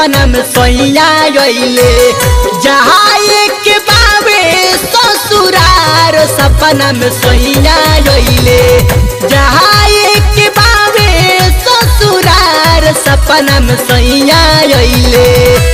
सपना में सैया अइले जहाँ एक बाबे ससुरार सपना में सैया अइले जहाँ एक बाबे ससुरार सपना में सैया अइले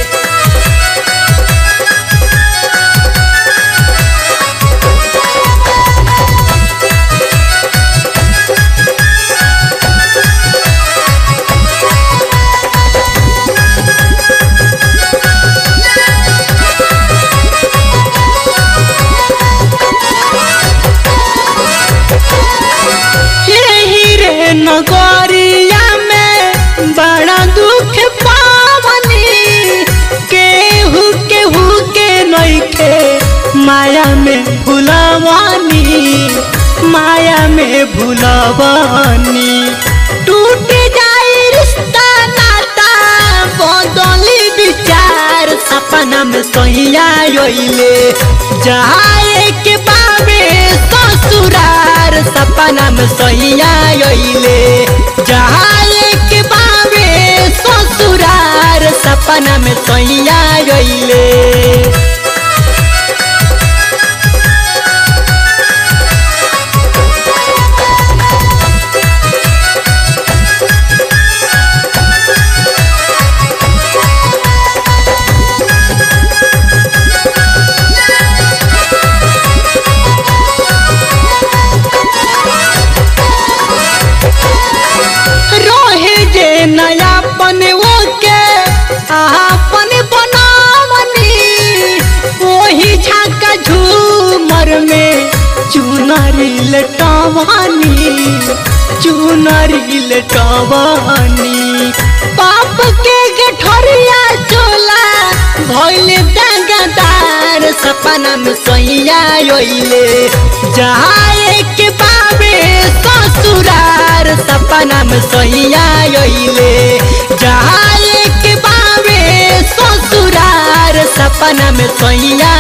यही रे नगरिया में बड़ा दुख पावनी केहू केहू के नइखे माया में भुलवानी माया में भुलवानी टूट जाई रिश्ता नाता बदली विचार सपना में सहिया अइले जहाँ एक बाबे ससुरार सपना में सहिया अइले जहाँ एक बाबे ससुरार सपना में सहिया अइले रोहे जे नयापन ओके आपन बनावनी ओही झाका झूमर में चुनरी लटवानी चुनरी लटवानी पाप के गठरिया चोला भइले दागदार सपना में सैया अइले जहाँ एक बाबे ससुरार सपना में सैया अइले जहाँ एक बाबे ससुरार सपना में सैया